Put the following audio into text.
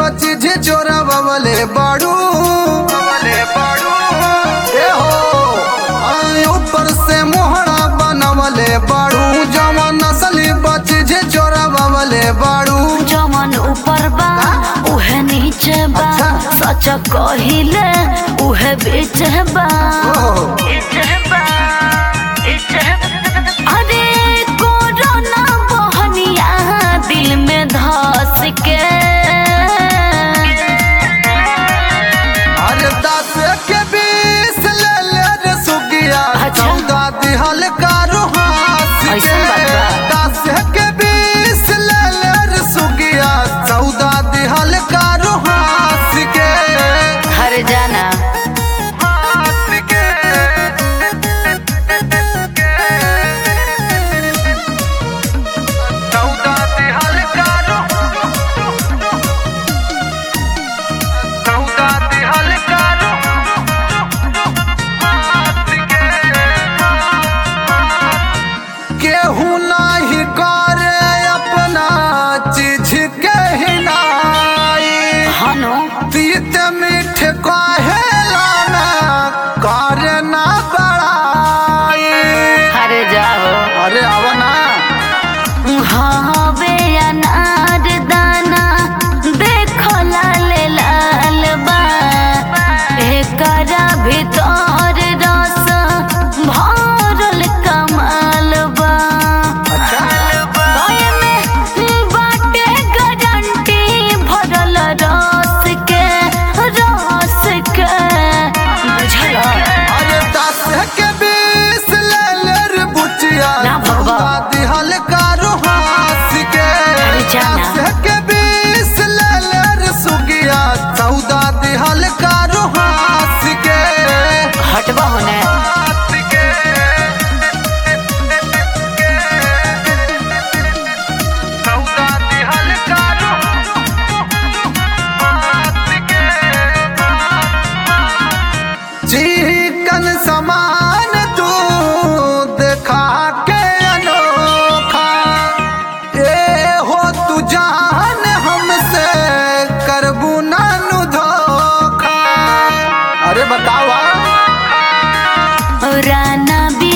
चीज चोरा बबले बाड़ू बबले बाड़ू ए हो आय ऊपर से मोहरा बनवले बाड़ू जवन नस्ली चीज चोरा बबले बाड़ू जमन ऊपर बा उहे नीचे बा अच्छा। सच कहिले उहे बीच बा ओहो। बीच बा, बीच बा। अरे कोरोना बहनिया दिल में धस के अरे दस के बीस ले ले रे सुगिया अच्छा। चौदह दिहल कारू हाथ ऐसन बात बा। दस के बीस ले ले रे सुगिया चौदह दिहल कारू हाथ के हर जाना हाथ के चौदह दिहल कारू चौदह दिहल कारू केहू नाही करे अपना चीज के हिनाई हनो तीत मीठ कहेला ना करे ना बड़ाई हर जाओ अरे आवा ना हवे अनार दाना देखो लाल लाल बा एकरा भीतर रस भरल कमाल बा अच्छा गाय में बाटे गारंटी भरल रस के रस के बुझल अरे दस के बीस ले ले रे बुचिया ना भगवा। चौदह दिहल कारू हाथ के अरे जाना। दस के बीस ले ले रे सुगिया चौदह दिहल कारू हाथ के हटबा होने हाथ के चौदह दिहल कारू हाथ के चिकन समान तू देखा के अनोखा ए हो तू जान हमसे करबू नानु धोखा अरे बतावा राना